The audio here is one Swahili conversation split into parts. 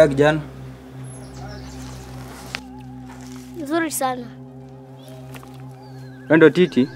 Unakaa kijana? Nzuri sana. Wewe ndo Titi?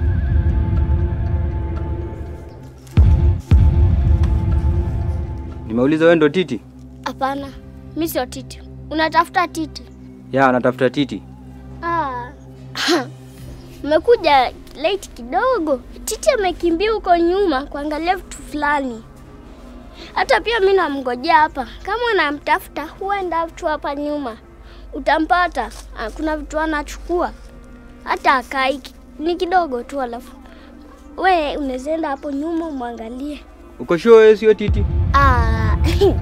Nimeuliza wewe ndo Titi? Hapana, mi sio Titi. Unatafuta Titi? Ya, natafuta Titi. Ah. Umekuja late kidogo. Titi amekimbia huko nyuma kuangalia vitu fulani. Hata pia mi namngojea hapa. Kama unamtafuta, huenda tu hapa nyuma, utampata. Ah, Kuna vitu anachukua, hata akai ni kidogo tu, alafu we unaweza enda hapo nyuma umwangalie. Uko sure wewe sio Titi? Ah,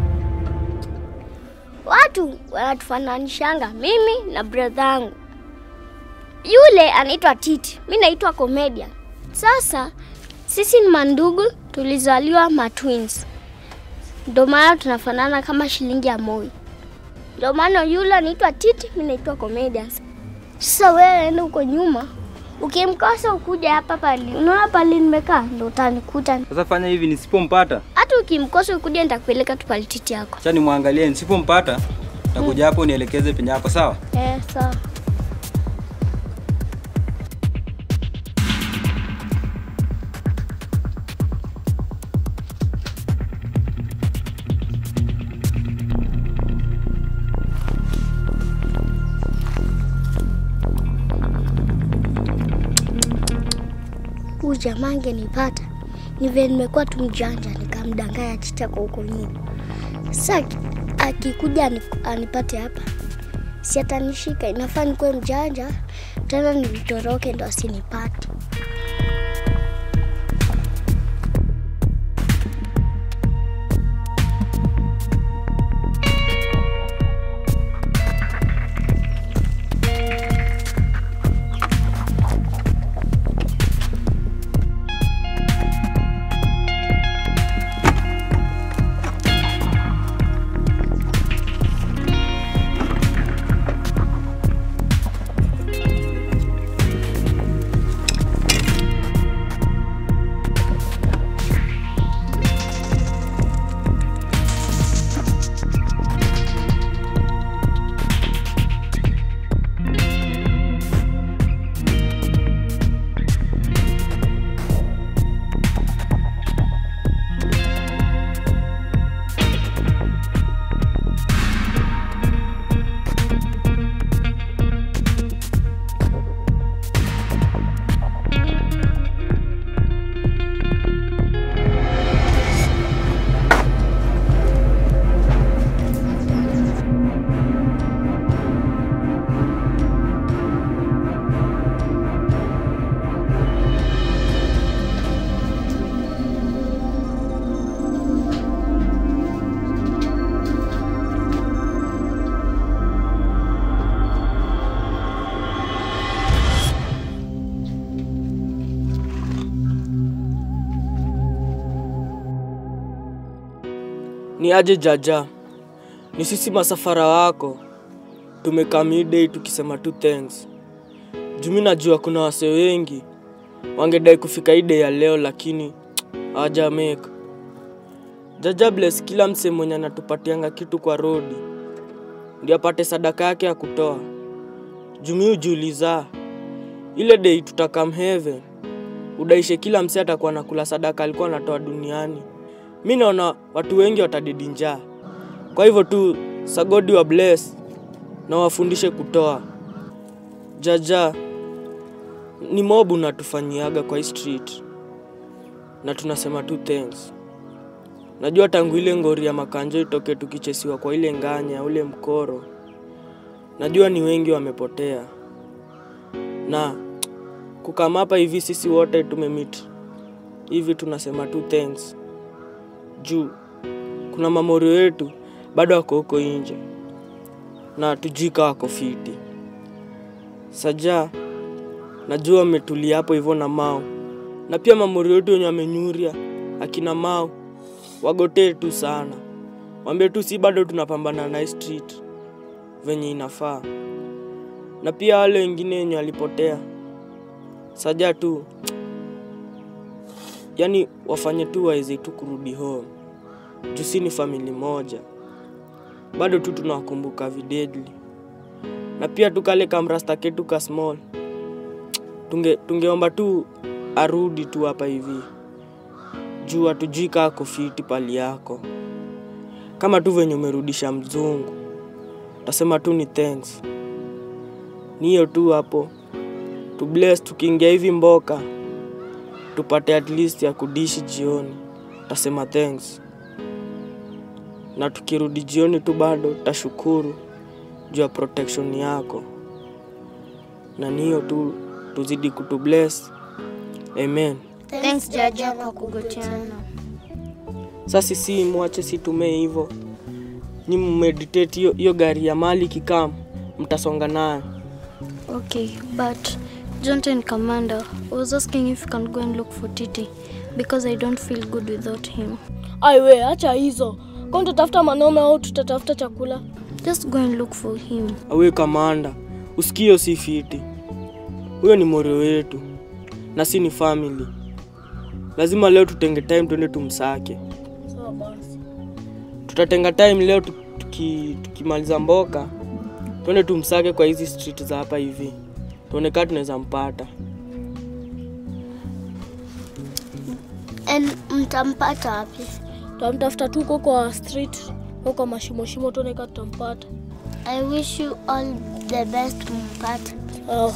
watu wanatufananishanga mimi na brother yangu. Yule anaitwa Titi, mi naitwa Comedian. Sasa sisi ni mandugu, tulizaliwa matwins, ndio maana tunafanana kama shilingi ya moi. Ndio maana yule anaitwa Titi, mi naitwa Comedian. Sasa wewe enda huko nyuma, ukimkosa ukuja hapa pali, unaona pali nimekaa, ndo utanikuta. Sasa fanya hivi nisipompata, Hata ukimkosa ukuja, nitakupeleka tu pale Titi yako. acha nimwangalie, nisipompata takuja hapo nielekeze penye hapo, sawa? Eh, sawa. Huyu jamaa angenipata ni vile nimekuwa tu mjanja, nikamdanganya Titi kwa huko nyuma. Sasa aki- akikuja ani- anipate hapa si atanishika. Inafaa nikuwe mjanja tena nilitoroke ndo asinipate. Ni aje Jaja, ni sisi masafara wako, tumekaa midday tukisema tu thanks. Jumi najua kuna wase wengi wangedai kufika hii day ya leo, lakini hawaja make. Jaja bless kila mse mwenye anatupatianga kitu kwa rodi ndio apate sadaka yake ya kutoa. Jumi ujiuliza ile day tutakam heaven, udaishe kila mse atakuwa nakula sadaka alikuwa anatoa duniani mi naona watu wengi watadidi njaa. Kwa hivyo tu sagodi wa bless na wafundishe kutoa. Jaja ni mobu natufanyiaga kwa hii street, na tunasema tu thanks. Najua tangu ile ngori ya makanjo itoke tukichesiwa kwa ile nganya ule mkoro, najua ni wengi wamepotea, na kukamapa hivi sisi wote tumemit hivi, tunasema tu thanks juu kuna mamorio yetu bado wako huko nje na tujika wako fiti. Saja najua wametulia hapo hivyo na Mao, na pia mamorio yetu wenye wamenyuria akina Mao wagotee tu sana, wambie tu si bado tunapambana na hii street venye inafaa, na pia wale wengine wenye walipotea Saja tu yani wafanye tu waweze tu kurudi home juu si ni famili moja bado tu tunawakumbuka videdli, na pia tu kale kamrasta ketu ka small tunge, tungeomba tu arudi tu hapa hivi juu hatujui kaa kufiti pali yako, kama tu venye umerudisha mzungu, tasema tu ni thanks. Ni hiyo tu hapo, tu bless. Tukiingia hivi mboka tupate at least ya kudishi jioni, tasema thanks. Na tukirudi jioni tu bado tashukuru juu ya protection yako, na ni hiyo tu, tuzidi kutu bless. Amen. Thanks Jaja kwa kugoteana. Sasa sisi mwache situmee hivyo, nyi mmeditate hiyo hiyo gari ya mali kikam, mtasonga nayo. Okay, but Jonathan Commander, I was asking if you can go and look for Titi because I don't feel good without him. Aiwe, acha hizo. Kwa tutatafuta manome au tutatafuta chakula? Just go and look for him. Awe kamanda, usikio si fiti, huyo ni moro wetu na si ni family. Lazima leo tutenge time twende tumsake. Sawa basi. Tutatenga time leo tu- tuki, tukimaliza mboka twende tumsake kwa hizi street za hapa hivi, tuone kama tunaweza mpata. And mtampata wapi? Tutamtafuta tu huko kwa street, huko kwa mashimo shimo tuone kama tutampata. I wish you all the best mpate. Sawa.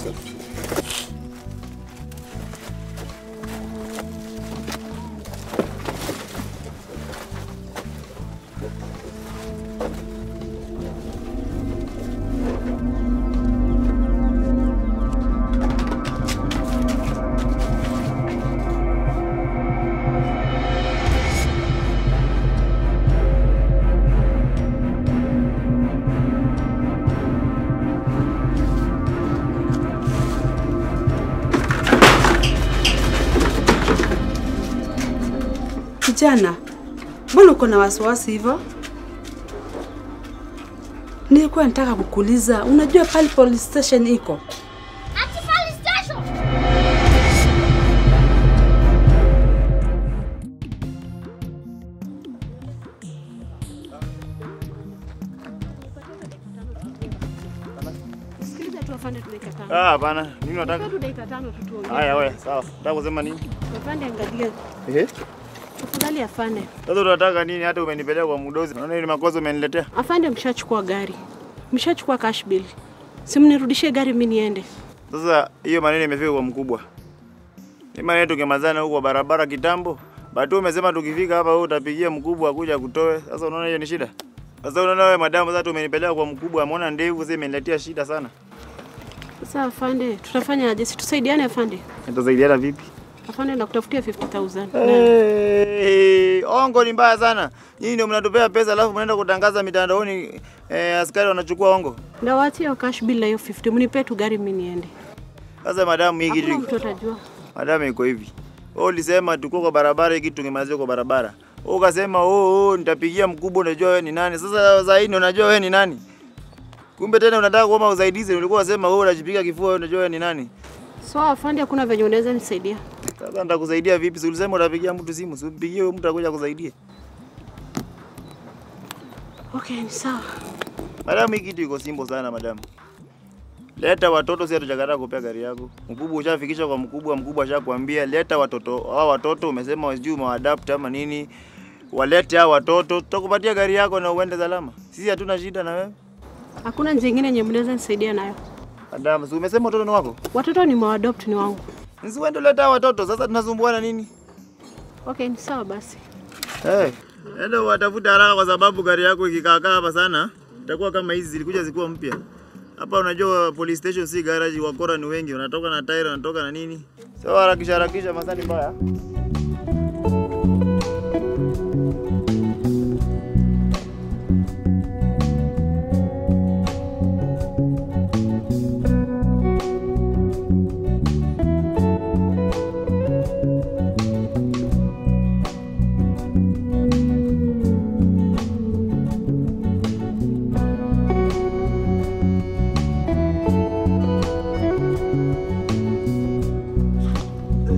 Kijana, mbona uko na wasiwasi hivyo? Nilikuwa nataka kukuuliza, unajua pale police station iko? Ati police station. Ah, hapana. Nini unataka? Haya wewe, sawa. Unataka kusema nini? Afande, angalia Eh? tafadhali. Afande, Sasa unataka nini hata umenipeleka kwa mdozi? Unaona ile makosa umeniletea? afande, mshachukua gari, mshachukua cash bill, simnirudishie gari mimi niende. Sasa hiyo maneno imefika kwa mkubwa. Ni maneno tukimazana huko kwa barabara kitambo. Bado umesema tukifika hapa wewe utapigia mkubwa akuja kutoe. Sasa unaona hiyo ni shida? Sasa unaona wewe madamu sasa umenipeleka kwa mkubwa, ameona ndevu sasa imeniletea shida sana. Sasa afande, tutafanya aje? Si tusaidiane afande. Nitasaidiana vipi? Afande, nakutafutia 50000 Hey, ongo ni mbaya sana. Nyinyi ndio mnatupea pesa alafu mnaenda kutangaza mitandaoni eh, askari wanachukua ongo. ndawatia hiyo cash bill na hiyo 50, mnipe tu gari mimi niende. Sasa madamu hii Hakuna kitu mtu atajua. Madam iko hivi. Wewe ulisema tuko kwa barabara hiki tungemalizia kwa barabara. Wewe ukasema oh, oh nitapigia mkubwa unajua wewe ni nani. Sasa sasa hii unajua wewe ni nani? Kumbe tena unataka kuomba usaidizi ulikuwa unasema wewe unajipiga kifua wewe unajua wewe ni nani. So afande, hakuna venye unaweza nisaidia. Sasa nitakusaidia vipi? Si ulisema utapigia mtu simu, si upigie huyo mtu akuja kusaidia. Okay, ni sawa. Madam hii kitu iko simple sana madam. Leta watoto, si hatujakataa kupea gari yako. Mkubwa ushafikisha kwa mkubwa, mkubwa ashakwambia leta watoto. Hao watoto umesema sijui umewaadapt ama nini. Walete hao watoto, tutakupatia gari yako na uende salama. Sisi hatuna shida na wewe. Hakuna njia nyingine yenye mnaweza nisaidia nayo. Madam, si umesema watoto ni wako? Watoto ni mawadopt ni wangu. Nisi uende leta hao watoto. Sasa tunasumbuana nini? Okay, ni sawa basi. Hey. Enda watafuta haraka kwa sababu gari yako ikikaakaa hapa sana itakuwa kama hizi zilikuja zikuwa mpya. Hapa unajua police station si garage, wakora ni wengi, wanatoka na tairi, wanatoka na nini. So harakisha harakisha, masani mbaya.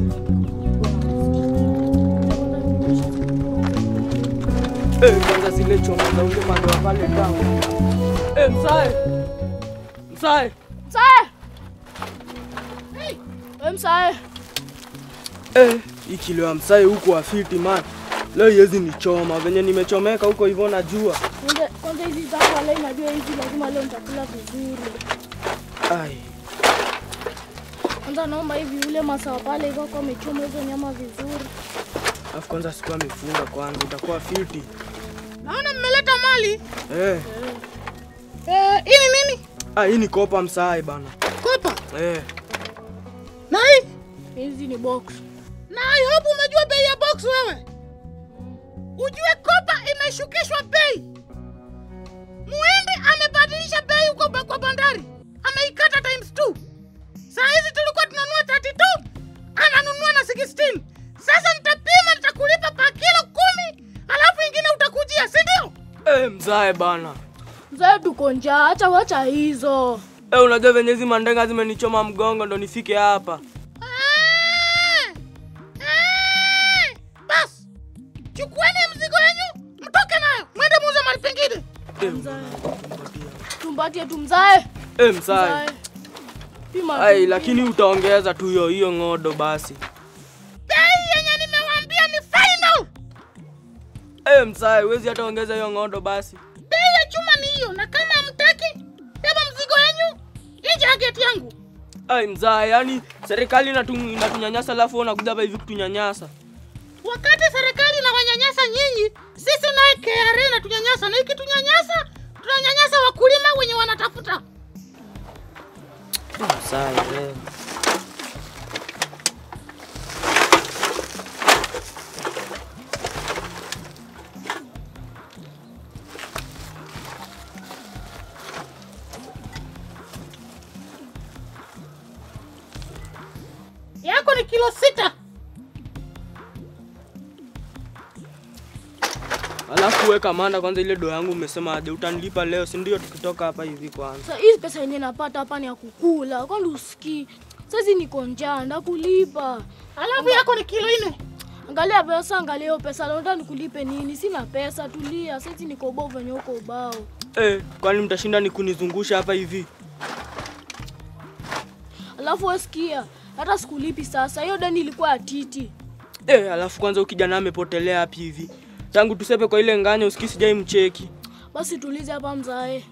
Eh, kwanza zile zile choma za ule madoa pale town. Eh, msae. Msae. Msae! Hey, we msae. Eh, hii kilo ya msae huko afiti man. Leo yezi nichoma venye nimechomeka huko hivyo najua. Kwanza kwanza hizi zangu wala najua hizi lazima leo nitakula vizuri. Ai. Kwanza naomba hivi ule masawa pale hivyo kwa amechoma hizo nyama vizuri. Alafu kwanza sikuwa amefunga kwanza itakuwa fiti. Naona mmeleta mali. Eh. Eh, hii ni nini? Ah, hii ni kopa msae bana. Kopa. Eh. Na hii? Hizi ni box. Na I hope umejua bei ya box wewe. Ujue kopa imeshukishwa bei. Muhindi amebadilisha bei huko ba- kwa bandari. Ameikata times 2. Saa hizi tulikuwa tunanunua 32, ananunua na 16. Sasa nitapima nitakulipa pa kilo kumi, alafu ingine utakujia, si ndio? Eh, mzae bana. Mzae tuko njaa, acha wacha hizo. Eh, unajua venye hizi mandenga zimenichoma mgongo ndo nifike hapa. Eh! Eh! Bas, chukueni mzigo wenyu mtoke nayo, mwende muuze mali pengine. Tumbatie tu mzae. Eh, mzae. Mzae. Pima. Ai, tu. lakini utaongeza tu hiyo hiyo ng'odo basi. Bei yenye nimewaambia ni final. Eh, mzae, huwezi hata ongeza hiyo ng'odo basi. Bei ya chuma ni hiyo, na kama hamtaki, beba mzigo wenyu nje ya geti yangu. Ai, mzae, yani serikali inatu- inatunyanyasa alafu wewe unakuja hapa hivi kutunyanyasa. Wakati serikali inawanyanyasa nyinyi, sisi naye KRA inatunyanyasa, na ikitunyanyasa tunanyanyasa wakulima wenye wanatafuta. Mzae, eh. Yako ni kilo sita. Alafu weka manda kwanza, ile do yangu umesema aje utanilipa leo, si ndio? Tukitoka hapa hivi kwanza. Sasa hizi pesa yenye napata hapa ni ya kukula. Kwani usikii? Sasa niko njaa, ndakulipa. Alafu yako ni kilo nne. Angalia pesa, angalia hiyo pesa. Nataka nikulipe nini? Sina pesa, tulia. Sasa niko bao venye uko ubao. Eh, kwani mtashinda ni kunizungusha hapa hivi? Alafu wewe sikia, hata sikulipi sasa. Hiyo deni ilikuwa ya Titi. Eh, alafu kwanza ukijana amepotelea hapi hivi tangu tusepe kwa ile nganya, usikii sijai mcheki. Basi tulize hapa mzae.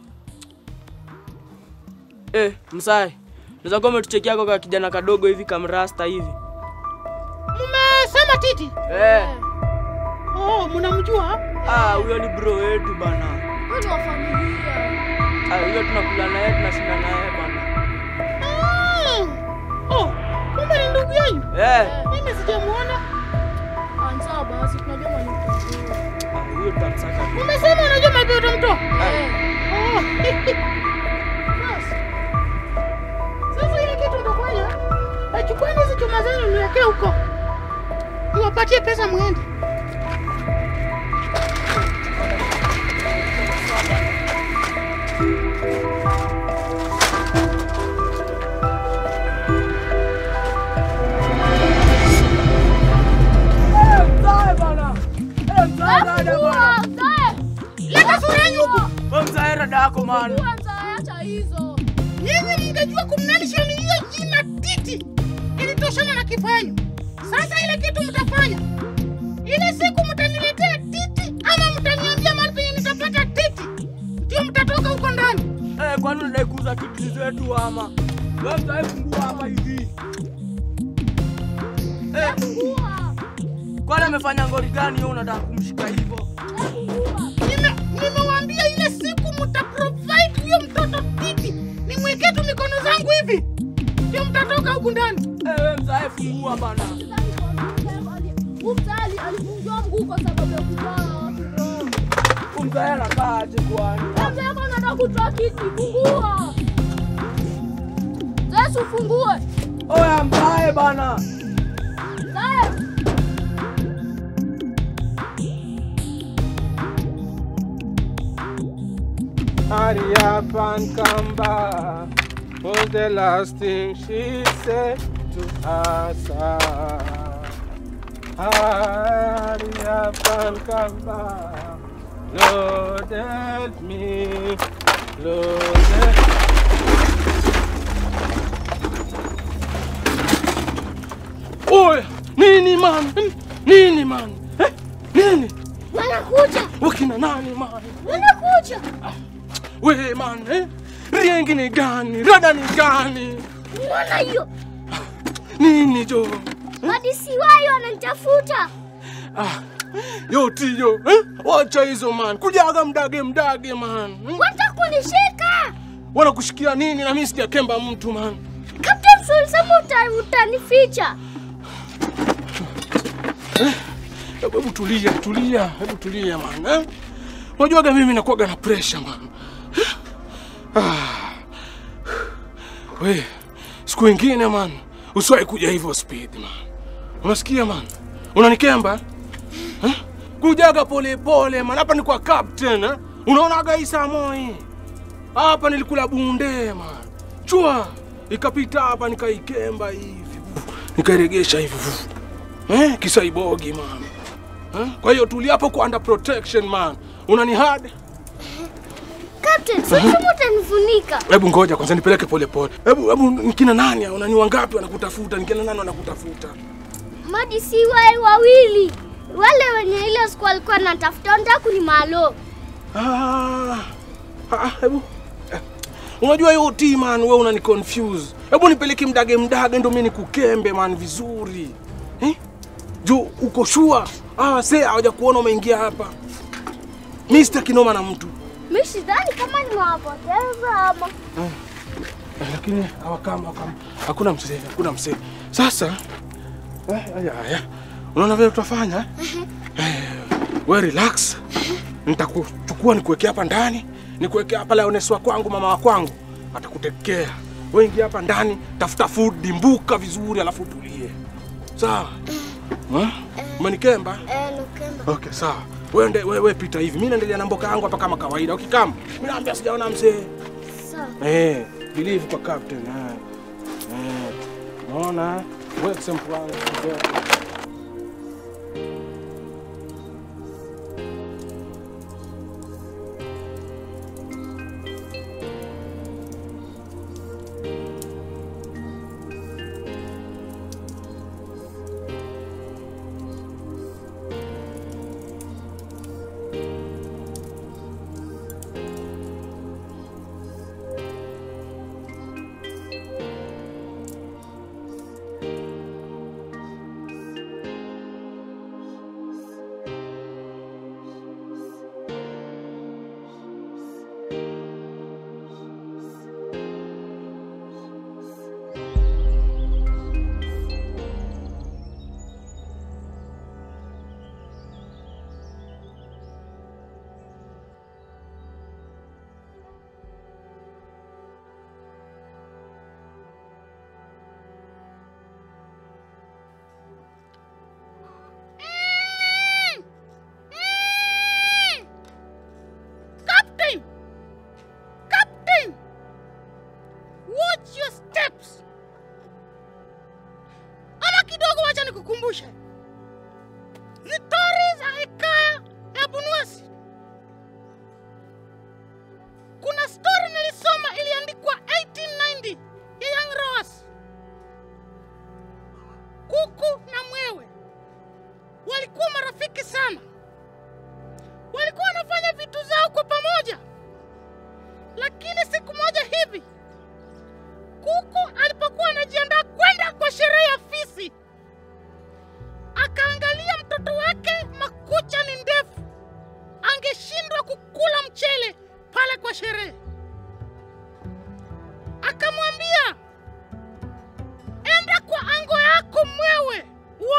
Eh, msae, unaweza kuwa umetuchekia kwa kijana kadogo hivi kamrasta hivi. Mmesema Titi? Eh, Oh, mnamjua? ah, huyo ni bro wetu bana. Wewe ni wa familia. Ah, huyo tunakula naye tunashinda naye bana. Ah. Oh, kumbe ni ndugu yenu. Eh, Mimi sijamuona. Anza basi, tunajua mali mtajua. ah, huyo tutamsaka tu. Umesema unajua mapi utamtoa? Eh, Oh. Bas. Sasa ile kitu ndofanya, achukueni hizi chuma zenu niwekee huko. Niwapatie pesa muende. Msae bana. Eh, msae dada bana. mzae. Leta sura yenu huku. Wewe msae dada yako man. Mzae, acha hizo. Nyinyi mngejua kumnalisha ni hiyo jina Titi ilitoshana na kifo yenu. Sasa ile kitu mtafanya, ile siku mtaniletea Titi ama mtaniambia mahali penye nitapata Titi, ndio mtatoka huko ndani. Eh, kwani unadai kuuza titi zetu ama? Wewe msae fungua hapa hivi. Eh, kwani amefanya ngori gani yeye unataka kumshika hivyo? Nime- Nimewaambia ile siku mtaprovide huyo mtoto Titi, nimwekee tu mikono zangu hivi, ndio mtatoka huku ndani. Eh, wewe msae fungua bana. Mzae alivunjwa mguu kwa sababu ya kuzaa watu roho. Huyu Msae anakaa aje kwani? Mzae yako anataka kutoa kiti, fungua. Mzae, si ufungue. Oya msae bana. Mzae. Hurry up and come back was the last thing she said to us. Hurry up and come back Lord help me. Lord help Oya, nini man? Nini man? Eh? Nini? Wanakuja, Wakina nani man? wanakuja. We man, eh? Riengi ni gani? Rada ni gani? Unaona hiyo? Nini jo? Madisi wayo wananitafuta. Ah, yo tiyo, eh? Wacha hizo man. Kujaga mdage mdage man. Hmm? Wataka kunishika. Wanakushikia nini na mimi sijakemba mtu man. Captain Soul, sema uta- utanificha. Hebu hebu tulia, tulia, hebu tulia man. Eh? Unajuaga mimi nakuwaga na pressure man. Eh? Ah. We, siku ingine man, usiwahi kuja hivyo speed man. Unasikia man? Unanikemba? Eh? Kujaga pole pole man. Hapa ni kwa captain eh? Unaonaga hii saa moi. Hapa nilikula bunde man. Chua ikapita hapa nikaikemba hivi. Nikairegesha hivi. Eh? Kisaibogi man. Eh? Kwa hiyo tulia hapo kwa under protection man. Unani hard? Captain Soul, sema utanifunika. Hebu ngoja kwanza nipeleke pole pole. Hebu hebu nikina nani hao? Nani wangapi wanakutafuta? Nikina nani wanakutafuta? Madisi wayo wawili. Wale wenye ile siku walikuwa natafuta wanataka kunimalo. Ah, ah, hebu eh, unajua hiyo ti man, wewe unani confuse. Hebu nipeleke mdage mdage ndo mimi nikukembe man vizuri eh? Jo, uko sure? Ah, se hawaja kuona umeingia hapa. Mimi sitaki noma na mtu Mimi sidhani kama nimewapoteza ama. Eh, lakini hawakama hawakama, hakuna mzee, hakuna mzee. Sasa eh, haya haya, unaona vile tutafanya eh, we relax, nitakuchukua nikuwekea hapa ndani, nikuwekea hapa Lioness wa kwangu, mama wa kwangu atakutekea. Wewe ingia hapa ndani, tafuta food, dimbuka vizuri, alafu tulie, sawa? Eh? Umenikemba? Eh, nukemba. Okay, sawa. Wewe ende- wewe wewe pita hivi, mimi naendelea na mboka yangu hapa kama kawaida. Ukikama mimi naambia sijaona mzee. Sawa. Eh, believe kwa captain. Eh. Eh. Unaona? Work some plan together. Captain! Captain! Watch your steps. Ama kidogo wacha nikukumbushe. Zitori za hekaya ya Bunuasi. Kuna story nilisoma iliandikwa 1890 ya Young Rose. Kuku na mwewe walikuwa marafiki sana walikuwa wanafanya vitu zao kwa pamoja. Lakini siku moja hivi, kuku alipokuwa anajiandaa kwenda kwa sherehe ya fisi, akaangalia mtoto wake makucha ni ndefu, angeshindwa kukula mchele pale kwa sherehe. Akamwambia, enda kwa ango yako mwewe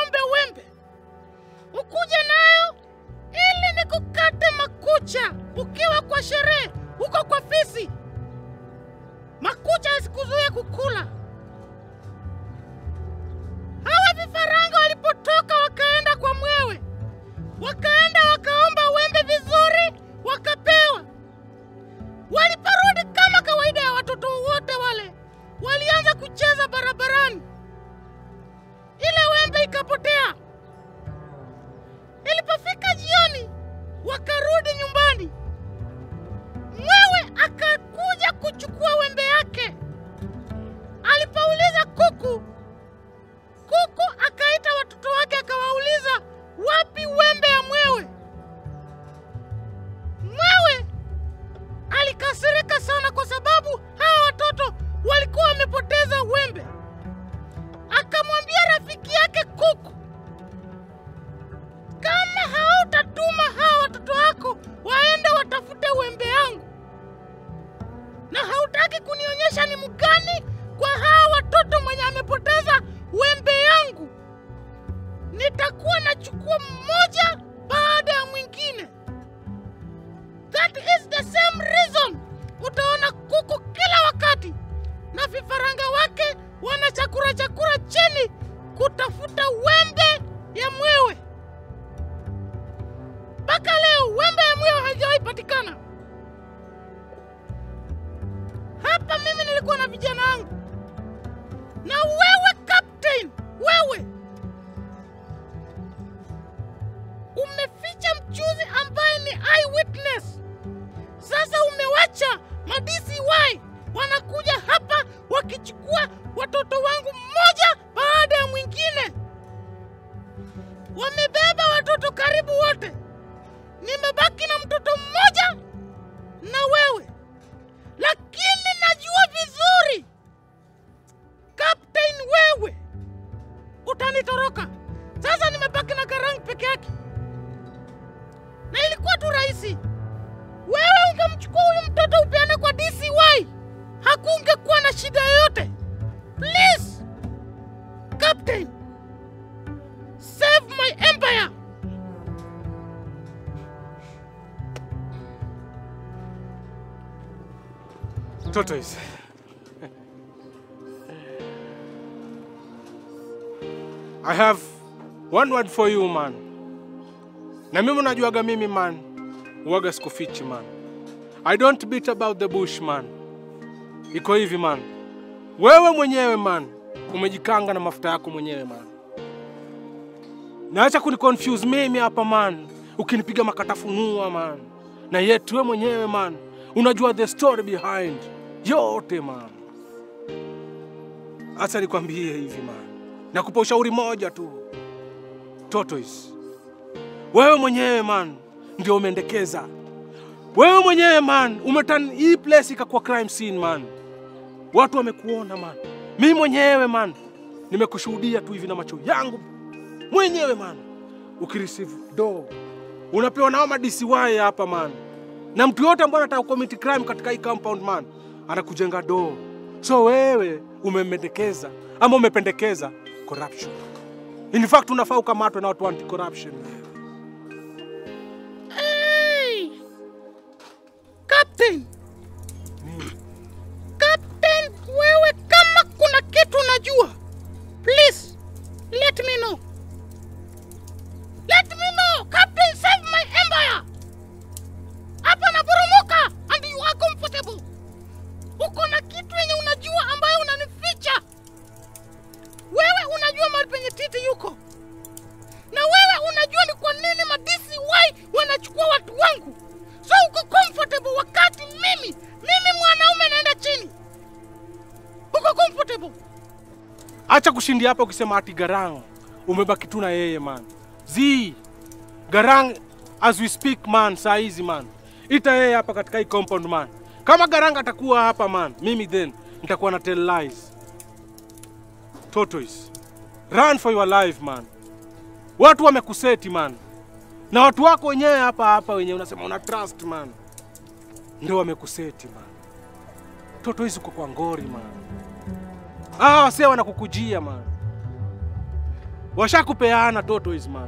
nitakuwa nachukua mmoja baada ya mwingine. That is the same reason utaona kuku kila wakati na vifaranga wake wanachakura chakura chini kutafuta wembe ya mwewe. Mpaka leo wembe ya mwewe haijawahi patikana. Hapa mimi nilikuwa na vijana wangu, na wewe captain, wewe umeficha mchuzi ambaye ni eyewitness. Sasa umewacha ma DCY wanakuja hapa wakichukua watoto wangu mmoja baada ya mwingine. Wamebeba watoto karibu wote, nimebaki na mtoto mmoja na wewe, lakini najua vizuri Captain, wewe utanitoroka. Sasa nimebaki na Garang peke yake, na ilikuwa tu rahisi. Wewe ungemchukua huyu mtoto upeane kwa DCY, hakungekuwa na shida yoyote. Please Captain, save my empire. Tortoise. I have one word for you man. Na mimi unajuaga mimi man, uwaga sikufichi man. I don't beat about the bush man. Iko hivi man, wewe mwenyewe man umejikanga na mafuta yako mwenyewe man. Naacha kuniconfuse mimi hapa man, ukinipiga makatafunua man, na yetu wewe mwenyewe man unajua the story behind yote man. Acha nikwambie hivi man, nakupa ushauri moja tu Tortoise, wewe mwenyewe man ndio umeendekeza wewe mwenyewe man, umetan hii place ikakuwa crime scene man. Watu wamekuona man, mi mwenyewe man nimekushuhudia tu hivi na macho yangu mwenyewe man, ukireceive do unapewa nao ma DCY hapa man, na mtu yote ambaye anataka commit crime katika hii compound man anakujenga do. So wewe umemendekeza ama umependekeza corruption. In fact unafaa ukamatwe na watu wa anti corruption. Hey! Captain! Captain, wewe kama kuna kitu unajua, please let me know. Let me know. Captain, save my empire. Hapa naporomoka and you are comfortable. Uko na kitu yenye unajua ambayo unanificha. Wewe unajua mahali penye Titi yuko, na wewe unajua ni kwa nini ma DCY wanachukua watu wangu. So uko comfortable wakati mimi mimi mwanaume naenda chini. Uko comfortable. Acha kushindia hapa ukisema ati Garang umebaki tu na yeye man. Zi Garang as we speak man, saa hizi man, ita yeye hapa katika hii compound man. Kama Garang atakuwa hapa man, mimi then nitakuwa na tell lies. Tortoise, run for your life man. Watu wamekuseti man, na watu wako wenyewe hapa hapa wenyewe unasema una trust man, ndio wamekuseti man. Tortoise uko kwa ngori man. Ah, wasee wanakukujia man, washakupeana Tortoise man.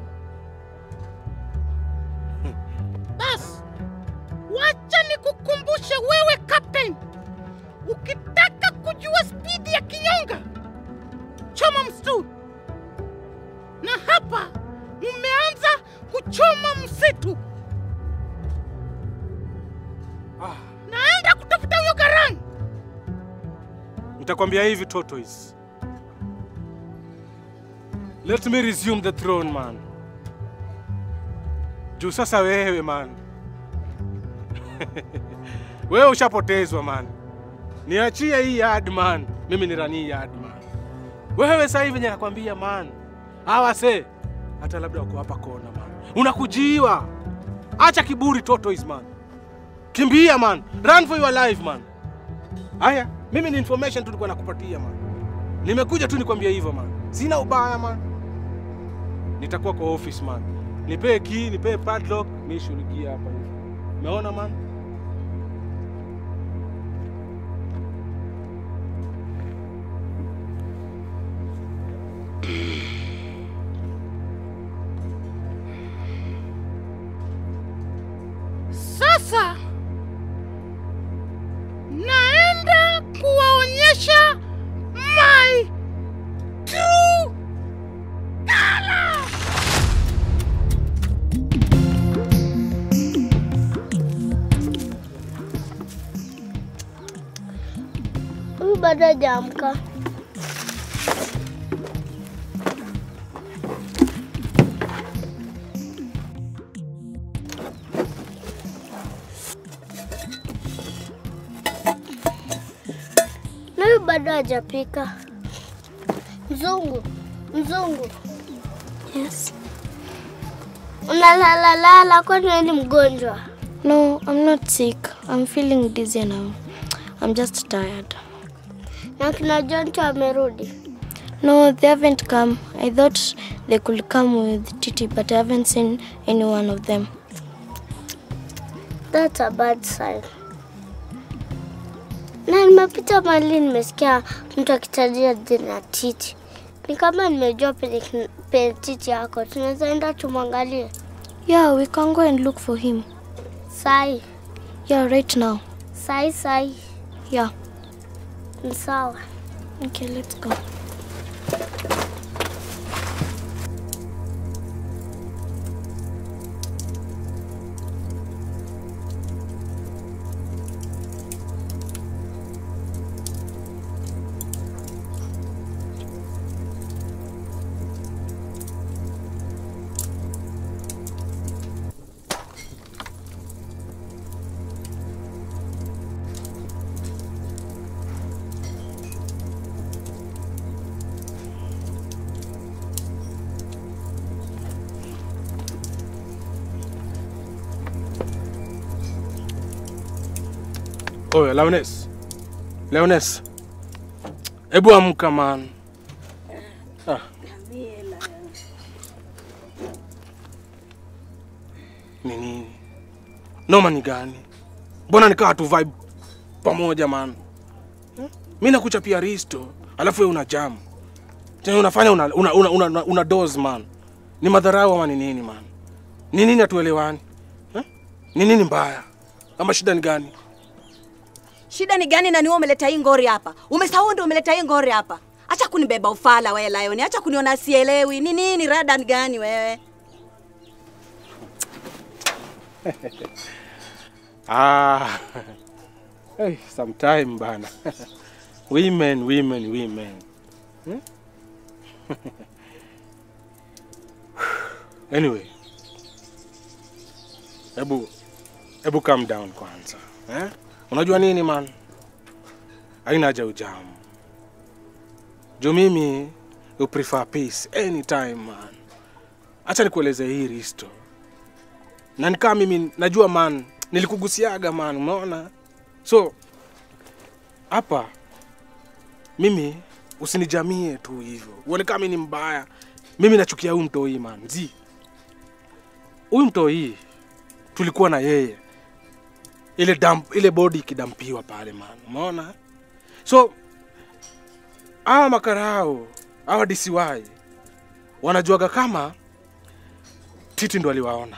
Bas, wacha nikukumbushe wewe captain, ukitaka kujua spidi ya kinyonga, choma msitu, na hapa umeanza kuchoma msitu. Ah. Naenda kutafuta huyo Garang. Nitakwambia hivi Tortoise. Let me resume the throne man. Juu sasa wewe man. wewe ushapotezwa man. Niachie hii yard man. Mimi ni rani yard man. Wewe sasa hivi venye nakwambia man. Hawa se hata labda wako hapa kona man. Unakujiwa. Acha kiburi Tortoise man. Kimbia man. Run for your life man. Haya, mimi ni information tu nilikuwa nakupatia man. Nimekuja tu nikwambia hivyo man. Sina ubaya man. Nitakuwa kwa office man. Nipee key, nipee padlock, mimi shughulikia hapa hivi. Umeona man? sasa naenda kuwaonyesha my true color. Huyu bado hajaamka. Na huyu bado hajapika. Mzungu, mzungu, Yes. unalalalala, kwani wewe ni mgonjwa? No, I'm not sick. I'm feeling dizzy now. I'm just tired. Na kina Jonto amerudi. No, they haven't come. I thought they could come with Titi, but I haven't seen any one of them. That's a bad sign. Na nimepita mahali nimesikia mtu akitajia jina Titi. Ni kama nimejua penye kin- penye Titi yako. Tunaweza enda tumwangalie. Yeah, we can go and look for him. Sai, Yeah, right now. sai, sai. Yeah. Ni sawa. Okay, let's go. Oye, Leones. Leones. Hebu amka man. Ah. Ni nini? Noma ni gani? Mbona nikaa tu vibe pamoja man? Hmm? Mimi nakuchapia risto, alafu wewe una jam. Tena unafanya una una, una, una, una, una dose man. Ni madharau ama ni nini man? Ni nini hatuelewani? Eh? Ni nini mbaya? Ama shida ni gani? Shida ni gani na niwe umeleta hii ngori hapa? Umesahau ndio umeleta hii ngori hapa. Acha kunibeba ufala wewe Lion. Acha kuniona sielewi. Ni nini rada ni gani wewe? Ah, hey, sometime bana. women, women, women. Hmm? anyway, hebu hebu calm down kwanza eh? Unajua nini man, haina haja ujamu juu mimi you prefer peace anytime man. Acha nikueleze hii risto na nikaa mimi najua man nilikugusiaga man umeona so hapa mimi usinijamie tu hivyo uone kama mimi ni mbaya mimi nachukia huyu mtoi man zi huyu mtoi tulikuwa na yeye ile damp, ile body ikidampiwa pale man umeona so hawa makarao hawa DCY wanajuaga kama titi ndo aliwaona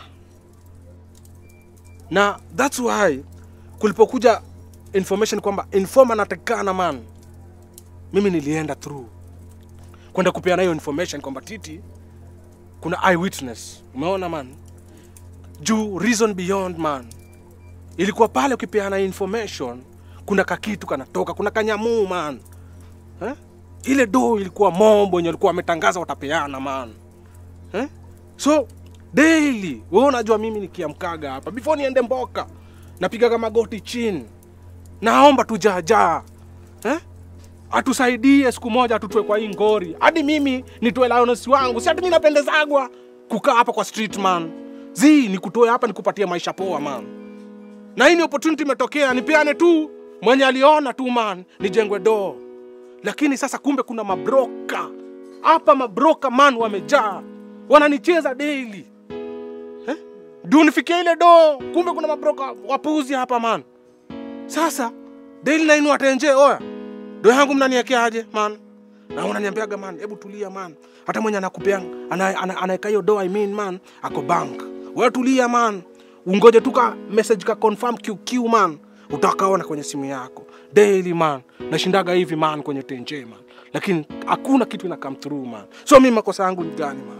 na that's why kulipokuja information kwamba informa anatakikana man mimi nilienda through kwenda kupeana hiyo information kwamba titi kuna eyewitness umeona man juu reason beyond man ilikuwa pale ukipeana information kuna kakitu kanatoka kuna kanyamuu man eh? ile do ilikuwa mombo yenye walikuwa wametangaza watapeana man eh? so daily wewe unajua mimi nikiamkaga hapa before niende mboka napigaga magoti chini naomba tu jaajaa eh? atusaidie siku moja atutue kwa hii ngori hadi mimi nitoe lioness wangu si hati mi napendezagwa kukaa hapa kwa street man zi nikutoe hapa nikupatie maisha poa man na hii ni opportunity imetokea nipeane tu mwenye aliona tu man nijengwe doo lakini sasa kumbe kuna mabroka hapa mabroka man wamejaa wananicheza daily eh? ndio nifikia ile doo kumbe kuna mabroka wapuzi hapa man sasa daily nainu atenje oya do yangu mnaniwekeaje man na unaniambiaga man hebu tulia man hata mwenye anakupea ana- ana- anaeka hiyo do I mean man ako bank wewe tulia man ungoje tu ka message ka confirm QQ man, utakaona kwenye simu yako daily man. Nashindaga hivi man kwenye tenje man, lakini hakuna kitu ina come through man. So mimi makosa yangu ni gani man?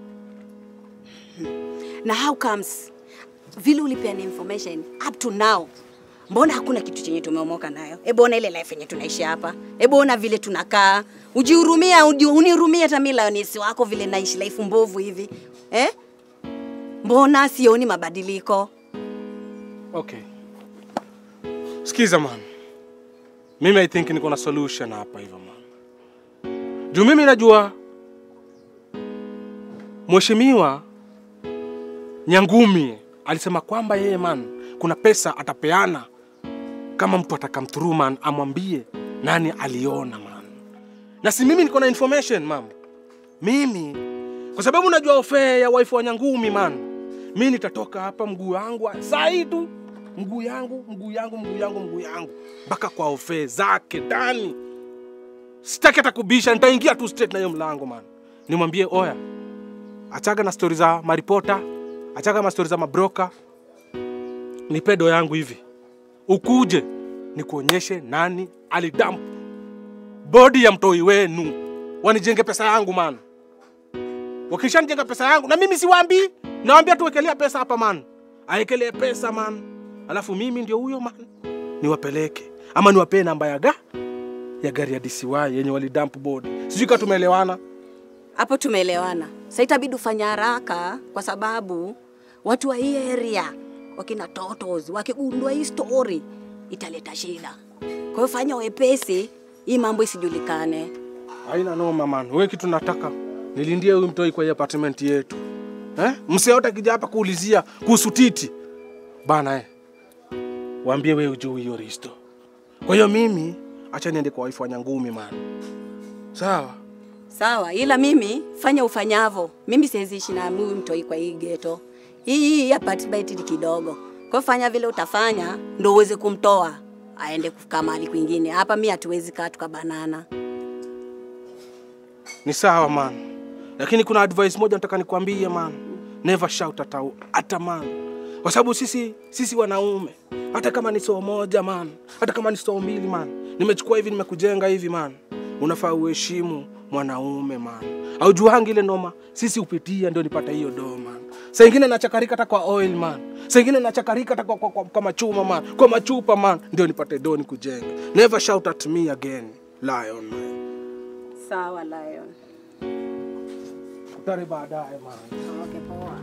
na how comes vile ulipeana information up to now mbona hakuna kitu chenye tumeomoka nayo hebu ona ile life yenye tunaishi hapa hebu ona vile tunakaa ujihurumia uji- unihurumia hata mimi lionesi wako vile naishi life mbovu hivi eh? mbona sioni mabadiliko Okay. Sikiza man. Mimi I think niko na solution hapa hivyo man. Juu mimi najua Mheshimiwa Nyangumi alisema kwamba yeye man kuna pesa atapeana kama mtu atakam through man amwambie nani aliona man. Na si mimi niko na information mam. Mimi kwa sababu najua ofe ya wife wa Nyangumi man. Mimi nitatoka hapa mguu wangu saa hii tu mguu yangu mguu yangu mguu yangu mguu yangu mpaka kwa ofe zake ndani. Sitaki hata kubisha, nitaingia tu straight na hiyo mlango man. Nimwambie oya, achaga na stori za maripota, achaga na stori za mabroka, nipe do yangu hivi, ukuje nikuonyeshe nani alidamp bodi ya mtoi wenu, wanijenge pesa yangu man. Wakishanijenga pesa yangu, na mimi siwaambii, nawaambia tuwekelea pesa hapa man, aekelee pesa man, alafu mimi ndio huyo man, niwapeleke ama niwapee namba ya ga ya gari ya DCY yenye walidamp bodi. Sijui kama tumeelewana. hapo tumeelewana sa itabidi ufanya haraka kwa sababu watu wa hii area wakina totos wakigundua hii story italeta shida kwa hiyo fanya wepesi hii mambo isijulikane Haina noma man. Wewe kitu nataka nilindie huyu mtoi kwa hii apartment yetu. Eh? Msee yote akija hapa kuulizia kuhusu titi. Bana eh. Waambie wewe ujui hiyo risto. Kwa hiyo mimi acha niende kwa wife wa Nyangumi man. Sawa? sawa ila mimi fanya ufanyavo mimi siwezi ishi na huyu mtoi kwa hii geto hii hii apartment ni kidogo kwa hiyo fanya vile utafanya ndo uweze kumtoa aende kukaa mahali kwingine hapa mi hatuwezi kaa tukabanana Ni sawa man. Lakini kuna advice moja nataka nikwambie man. Never shout at a, at a man. Kwa sababu sisi sisi wanaume hata kama ni soo moja man, hata kama ni soo mbili man, nimechukua hivi nimekujenga hivi man, unafaa uheshimu mwanaume man. Aujuangi ile noma sisi upitia ndio nipata hiyo do man. Saa ingine nachakarika hata kwa oil man, saa ingine nachakarika hata kwa, kwa, kwa, kwa machuma man, kwa machupa man, ndio nipate do nikujenga. Never shout at me again, lion man. sawa lion Tutare baadaye man. okay, poa.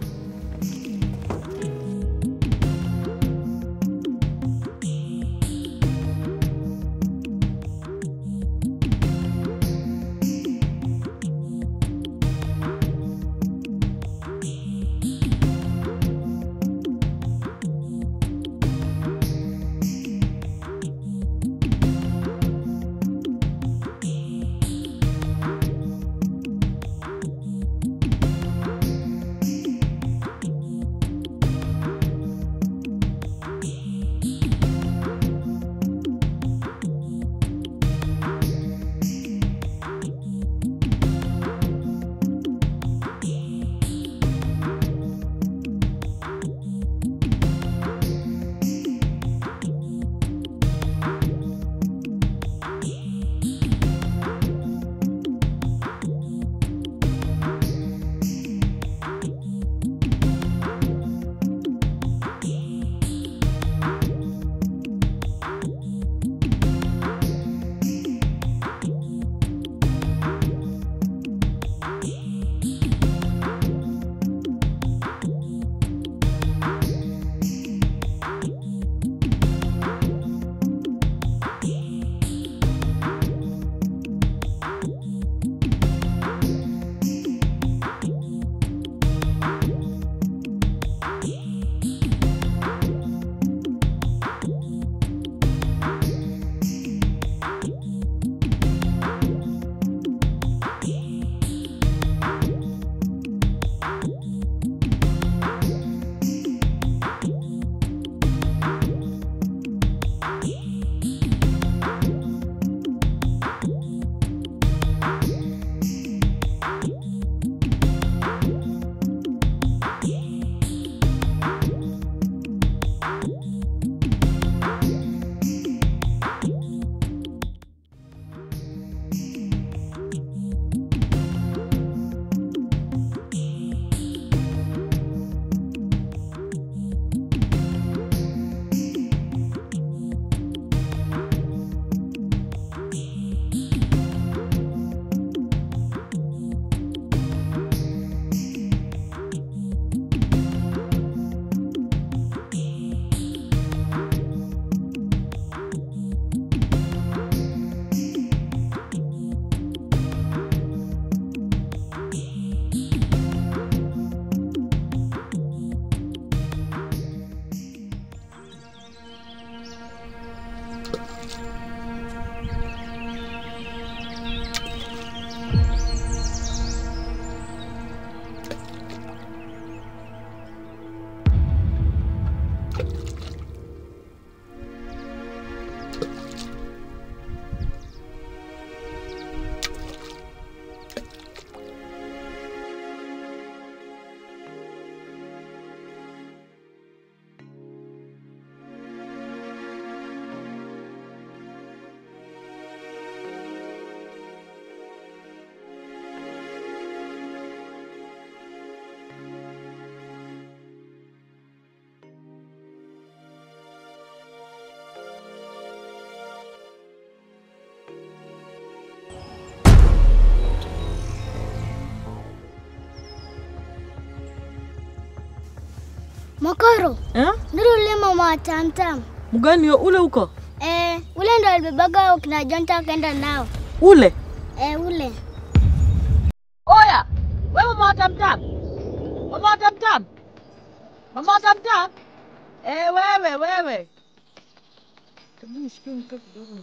Mokoro, Eh? ndio ule mama wa tamtam. Mgani ule uko? Eh, ule ndo alibebaga kina Jonta akaenda nao. Ule? Eh, ule. Oya, wewe mama wa tamtam. Mama wa tamtam. Mama wa tamtam. Eh, wewe wewe. Hebu nishikie mke kidogo.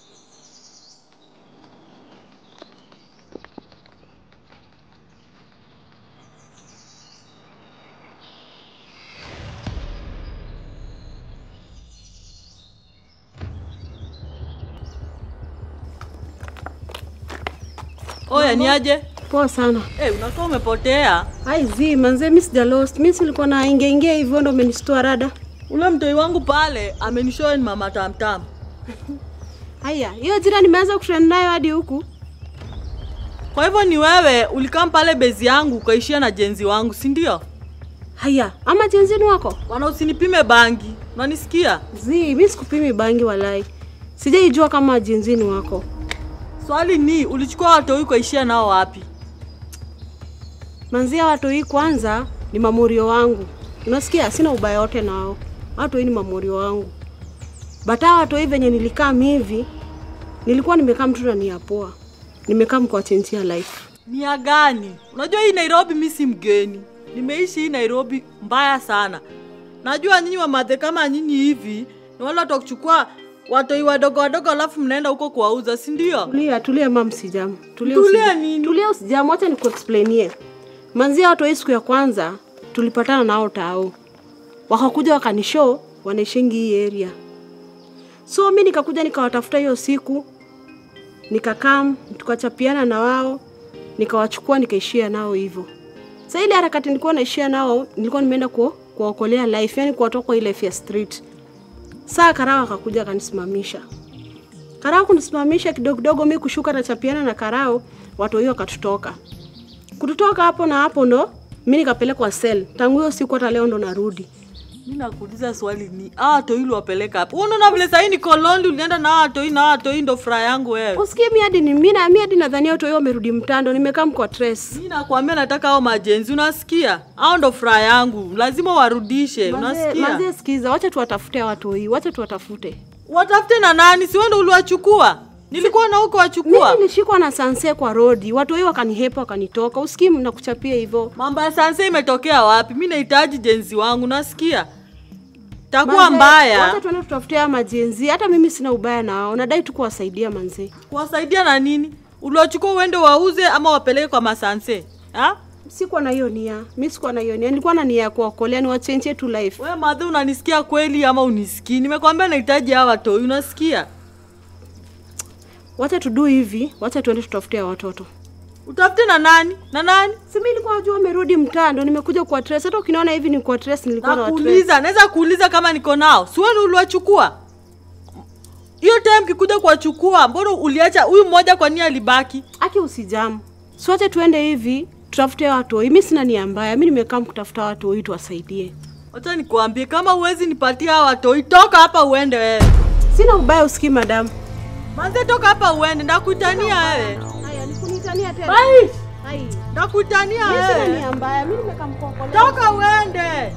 Oya, ni aje? Poa sana. Eh, unakuwa umepotea. Ai zi, manze mimi sija lost. Mimi silikuwa na ingia ingia hivyo ndo umenistua rada. Ule mtoi wangu pale amenishow ni mama tamtam. Haya, hiyo jira nimeanza kutrend nayo hadi huku. Kwa hivyo ni wewe ulikaa pale bezi yangu ukaishia na jenzi wangu, si ndio? Haya, ama jenzini wako? Wana usinipime bangi. Unanisikia? Zi, mimi sikupimi bangi walai. Sijaijua kama jenzini wako. Swali ni ulichukua watoi ukaishia nao wapi? Manzia watu hii kwanza ni mamurio wangu. Unasikia? Sina ubaya wote nao. Watu hii ni mamurio wangu. Bata watu hii venye nilikaa hivi, nilikuwa nimekaa mtu na nia poa. Nimekaa mkuwachenjia life. Nia gani? Unajua hii Nairobi mi si mgeni. Nimeishi hii Nairobi mbaya sana. Najua nyinyi wamadhe kama nyinyi hivi ni wale watu wa kuchukua watoi wadogo wadogo alafu mnaenda huko kuwauza, si ndio? Tulia, tulia mam, sijamu. Tulia, Tulia usija- nini? Tulia usijamu, acha nikuexplainie. Manzia watu hii siku ya kwanza tulipatana nao tao, wakakuja wakanishow wanaishingi hii area, so mi nikakuja nikawatafuta hiyo siku, nikakam tukachapiana na wao, nikawachukua nikaishia nao hivyo. Sasa ile harakati nilikuwa naishia nao, nilikuwa nimeenda ku kuwaokolea life, yani kuwatoa kwa ile life ya street. Saa Karao akakuja akanisimamisha. Karao kunisimamisha kidogo kidogo, mi kushuka nachapiana na Karao, watu hiyo wakatutoka. Kututoka hapo na hapo ndo mi nikapelekwa sel. Tangu hiyo siku hata leo ndo narudi. Mi nakuuliza swali ni hawa watoi uliwapeleka hapo? Wewe Unaona vile sahii niko Londi, ulienda na hawa watoi na hawa watoi ndo furaha yangu wewe. Usikie mi hadi ni mi na mi hadi nadhania watu hiyo wamerudi mtando, nimekaa mkwa tres. Mi nakwambia nataka hao majenzi, unasikia? Hao ndo furaha yangu, lazima warudishe, unasikia? Manze, sikiza, wacha tuwatafute watu hii, wacha tuwatafute. Watafute na nani? Si wewe ndo uliwachukua? Nilikuwa na huko wachukua. Mimi nilishikwa na sanse kwa rodi, watu hii wakanihepa wakanitoka. Usikii mnakuchapia hivyo. Mambo ya sanse imetokea wapi? Mi nahitaji jenzi wangu, nasikia? Takuwa Manze, mbaya. Wacha tuende tutafute haya majenzi. Hata mimi sina ubaya na wao, nadai tu kuwasaidia manze. Kuwasaidia na nini? Uliwachukua uende wauze ama wapeleke kwa masanse? Ha? Sikuwa na hiyo nia, mi sikuwa na hiyo nia, nilikuwa na nia ya kuwakolea, ni wachenjie tu life. Wewe madhe, unanisikia kweli ama unisikii? Nimekwambia nahitaji hawa watoi, unasikia? Wacha tudu hivi, wacha tuende tutafute hao watoto. Utafute na nani? Na nani? Si mimi nilikuwa najua wamerudi mtaa, ndo nimekuja kuwa trace. Hata ukiniona hivi ni kuwa trace, nilikuwa na watrace. Nakuuliza, naweza kuuliza kama niko nao. Si wewe uliwachukua? Hiyo time kikuja kuwachukua, mbona uliacha huyu mmoja kwa nini alibaki? Aki usijamu. Si wacha tuende hivi, tutafute hao watoi. Mimi sina nia mbaya, mimi nimekaa kutafuta watu watoi tuwasaidie. Wacha nikuambie, kama huwezi nipatia hawa watoi, toka hapa uende wewe. Sina ubaya, usikii madam. Manze, toka hapa uende, ndakutania wewe. Haya, nikunitania tena. Bye. Hai. Ndakutania Mimi sina wewe. nia mbaya, mimi nimekaa mkokolea. Toka uende.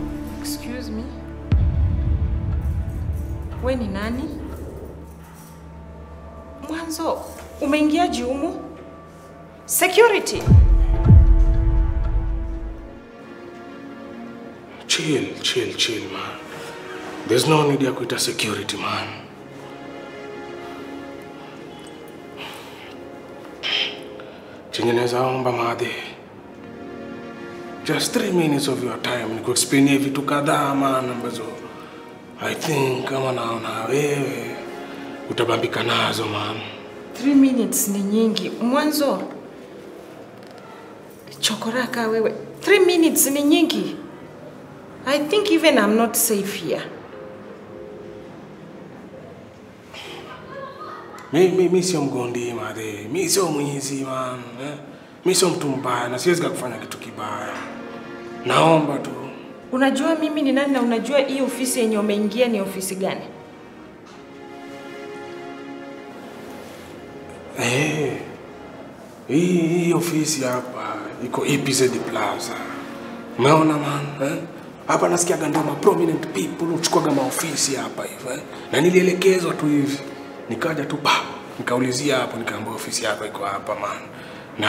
Excuse me. We ni nani? Mwanzo umeingiaje humu? Security. Chill, chill, chill man. There's no need ya kuita security man. Chenye naweza omba madhe. Just three minutes of your time ni kuexplainia vitu kadhaa man ambazo I think kama naona wewe utabambika nazo man. Three minutes ni nyingi. Mwanzo chokoraka wewe. Three minutes ni nyingi. I think even I'm not safe here. Mi, mi, mi sio mgondi madhe, mi sio mwizi man. Eh? Mi sio mtu mbaya na siwezi kufanya kitu kibaya. Naomba tu Unajua mimi ni nani na unajua hii ofisi yenye umeingia ni ofisi gani? Eh, hii hii ofisi hapa iko EPZ Plaza. Umeona man? Eh? Hapa nasikiaga ndio ma prominent people huchukuaga maofisi hapa hivi eh? Na nilielekezwa tu hivi. Nikaja tu pa, nikaulizia hapo nikaambiwa ofisi hapa iko hapa man. Na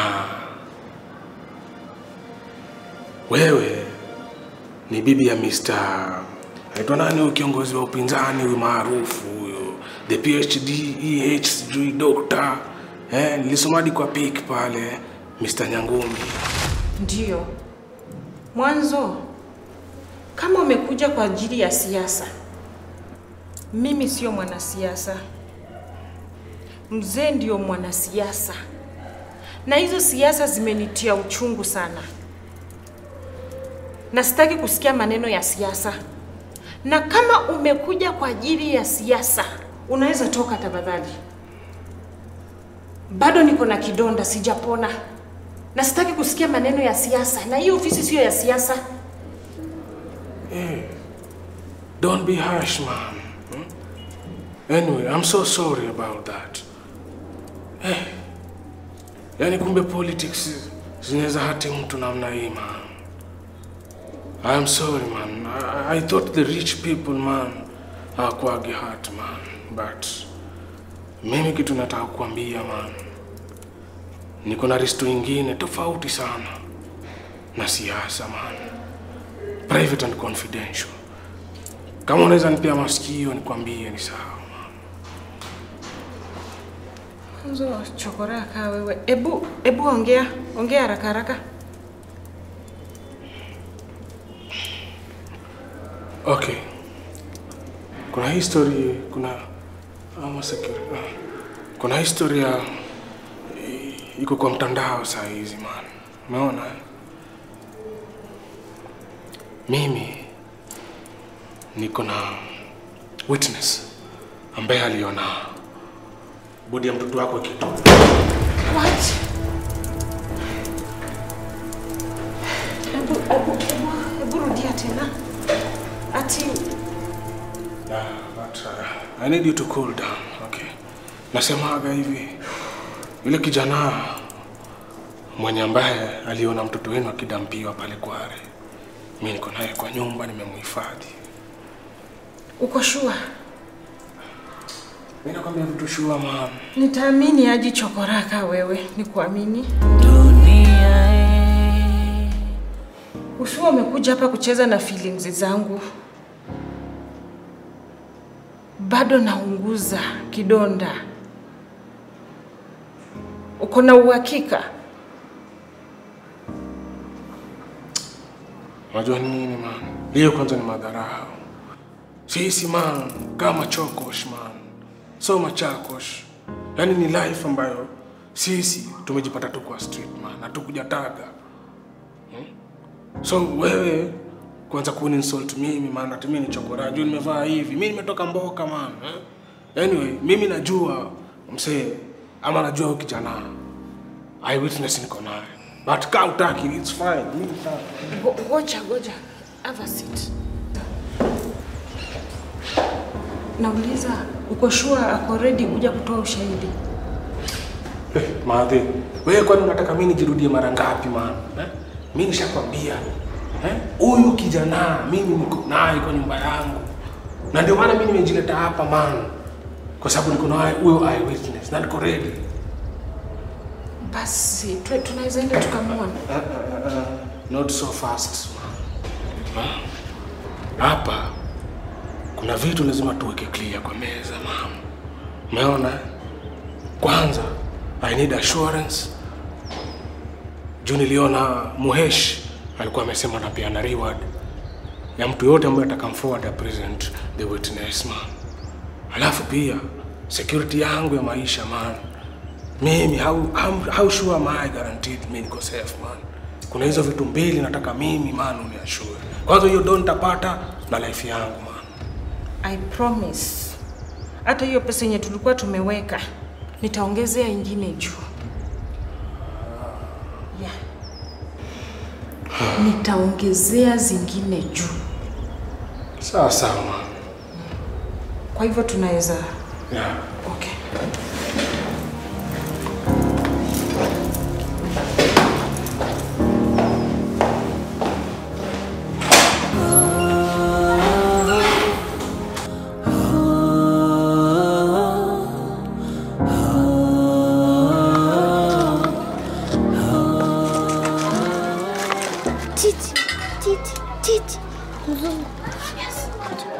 wewe ni bibi ya Mr. Anaitwa nani huyu kiongozi wa upinzani huyu maarufu huyu the PhD EH sijui doctor eh, nilisoma hadi kwa pik pale Mr. Nyangumi. Ndiyo. Mwanzo, kama umekuja kwa ajili ya siasa, mimi sio mwanasiasa. Mzee ndio mwanasiasa, na hizo siasa zimenitia uchungu sana, na sitaki kusikia maneno ya siasa. Na kama umekuja kwa ajili ya siasa, unaweza toka tafadhali. Bado niko na kidonda, sijapona na sitaki kusikia maneno ya siasa, na hii ofisi sio ya siasa. Hey, don't be harsh man. Hmm? Anyway, I'm so sorry about that. Hey, yani kumbe politics zinaweza hati mtu namna hii man. I'm sorry man. I, I thought the rich people man hawakuwagi hurt man. But mimi kitu nataka kuambia man, niko na risto ingine tofauti sana na siasa man, private and confidential. Kama unaweza nipea masikio nikwambie ni sawa. Mwanzo chokora kaa wewe. Ebu, ebu ongea, ongea haraka haraka. Okay. Kuna history, kuna ama security. ah, Kuna historia i- iko kwa mtandao saa hizi man. Umeona? eh? Mimi niko na witness ambaye aliona bodi ya mtoto wako kitu. What? Ebu, ebu, ebu, ebu rudia tena. Ati Yeah, but uh, I need you to cool down, okay? Nasemaga hivi, yule kijana mwenye ambaye aliona mtoto wenu akidampiwa pale Kware, mi niko naye kwa nyumba, nimemhifadhi. uko shua? Mi nakwambia vitu shua, man. Nitaamini aji chokoraka wewe, nikuamini. Ushua umekuja hapa kucheza na feelings zangu. Bado naunguza kidonda. Uko na uhakika? Unajua ni nini man? Hiyo kwanza ni madharau. Sisi man, kama chokosh man, so machakosh. Yaani ni life ambayo sisi tumejipata tu kwa street man, hatukujataga hmm? So wewe kwanza kuninsult mimi man, ati mimi ni chokora, juu nimevaa hivi, mimi nimetoka mboka man eh? Anyway, mimi najua msee ama najua huyu kijana eyewitness niko naye, but kaa utaki, it's fine, mimi nitaki. Go- Goja, goja. Have a seat. Nauliza, uko sure ako ready kuja kutoa ushahidi? Eh, Madhe, wewe kwani unataka mimi nijirudie mara ngapi man? Eh? Mimi nishakwambia. Eh? Huyu kijana mimi niko naye kwa nyumba yangu. Na ndio maana mimi nimejileta hapa man. kwa sababu niko na huyo eyewitness na niko ready. Basi tu- tunaweza enda tukamwona. Uh, uh, uh, not so fast. Ma. Hapa kuna vitu lazima tuweke clear kwa meza mama. Umeona? Kwanza I need assurance. Juu niliona Muhesh alikuwa amesema anapeana reward ya mtu yote ambaye atakamforward a present the witness man. Alafu pia security yangu ya maisha man. Mimi how, how, how sure am I guaranteed mimi niko safe man. Kuna hizo vitu mbili nataka mimi man uniassure. Kwanza hiyo don tapata na life yangu man. I promise. Hata hiyo pesa yenye tulikuwa tumeweka nitaongezea ingine juu. Yeah. Nitaongezea zingine juu. Sawa sawa man. Kwa hivyo tunaweza Yeah. okay. Titi, titi, titi. Mzungu. Yes.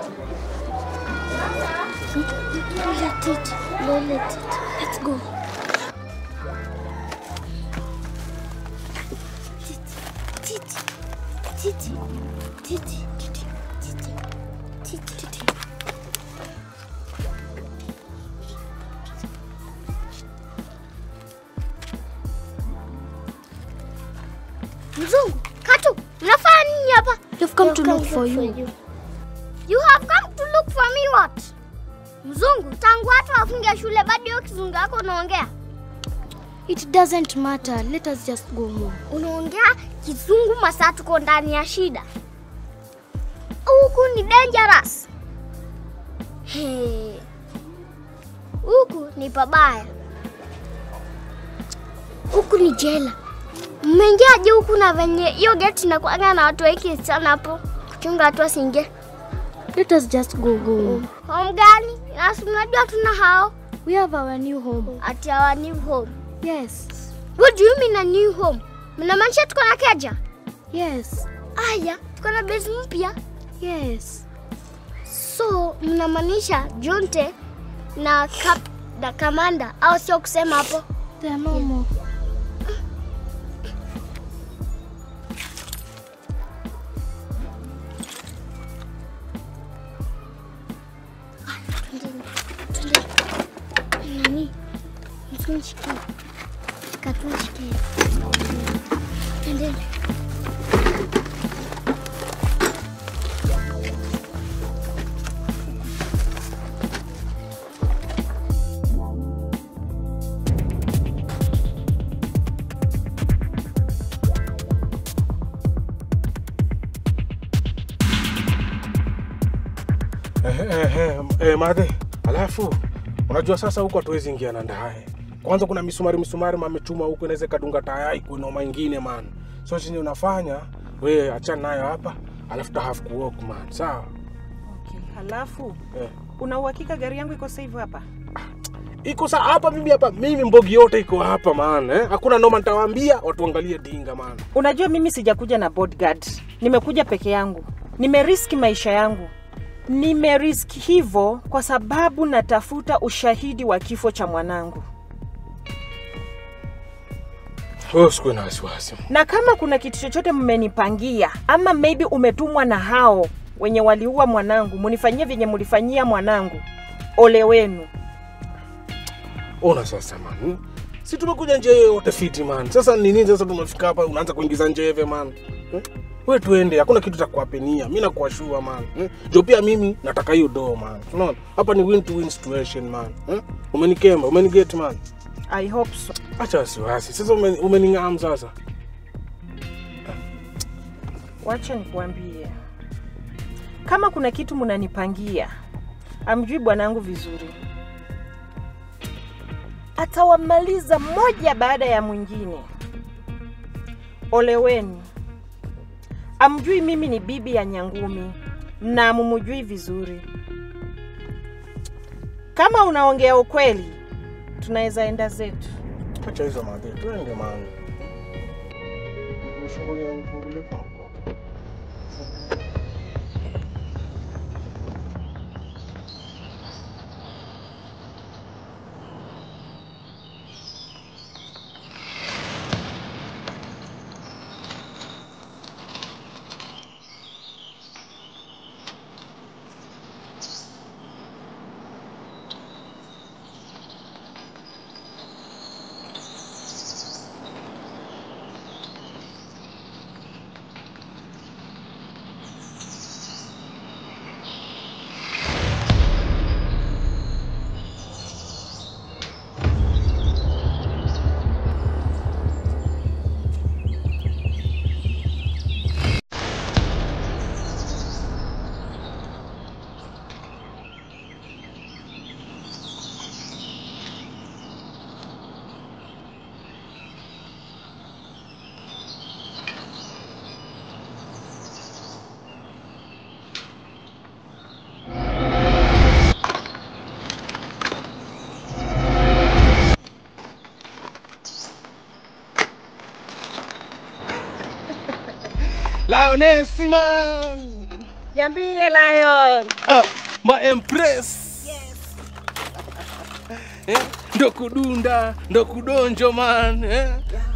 Lola titi, Lola titi. Let's go. Titi, titi, titi, titi, titi, titi, titi, titi. Mzungu, Katu, mnafanya nini hapa? You've come to look for you. You have come to look for me what? Mzungu, tangu watu wafunge shule bado hiyo kizungu yako unaongea? It doesn't matter. Let us just go home. Unaongea kizungu masaa tuko ndani ya shida. Huku ni dangerous. He. Huku ni pabaya. Huku ni jela. Mmeingiaje huku na venye hiyo geti inakuanga na watu wengi sana hapo kuchunga watu wasiingie? Let us just go home. Home gani? Nasi mnajua tuna hao. We have our new home. At our new home. Yes. What do you mean a new home? Mnamaanisha tuko na keja? Yes. Aya, tuko na base mpya? Yes. So mnamaanisha Jonte na Cap na Kamanda au sio kusema hapo? They are no more. Nani? Msinishikie. Katunishikie. Twendeni. Eh, eh, eh, eh, madhe, alafu unajua sasa huko hatuwezi ingia na ndaye. Kwanza kuna misumari misumari mamechuma huko, inaweza ikadunga taya iko noma ingine man. So chenye unafanya we achana nayo hapa, alafu ta have to walk man, sawa? Okay. Halafu Eh. una uhakika gari yangu iko safe hapa? Iko sa hapa mimi hapa, mimi mbogi yote iko hapa man, eh? Hakuna noma, nitawaambia watu angalie dinga man. Unajua mimi sijakuja na bodyguard, nimekuja peke yangu, nimeriski maisha yangu. Nimeriski hivyo kwa sababu natafuta ushahidi wa kifo cha mwanangu, Wewe usikuwe na wasiwasi. na kama kuna kitu chochote mmenipangia ama maybe umetumwa na hao wenye waliua mwanangu, munifanyie vyenye mulifanyia mwanangu, ole wenu. Ona sasa man, hmm? si tumekuja njia yote fiti man. Sasa ni nini sasa tumefika hapa unaanza kuingiza njeve man? Hmm? We tuende, hakuna kitu cha kuapenia. Mimi nakuashua man. Hmm? Jo pia mimi nataka hiyo do man. Unaona? Hapa ni win to win situation man. Hmm? Umenikemba, umeniget man. I hope so. Acha wasiwasi. Sasa umeni- umening'am sasa. Wacha nikuambie, kama kuna kitu mnanipangia, amjui bwanangu vizuri, atawamaliza moja baada ya mwingine. Ole wenu, amjui mimi ni bibi ya Nyangumi na mumujui vizuri. Kama unaongea ukweli, tunaweza enda zetu. Acha hizo madhe, twende man. Nifungulie, nifungulie. Lioness man. Niambie Lion. Ah, ma empress. Yes. Eh, ndo kudunda, ndo kudonjo man. Eh?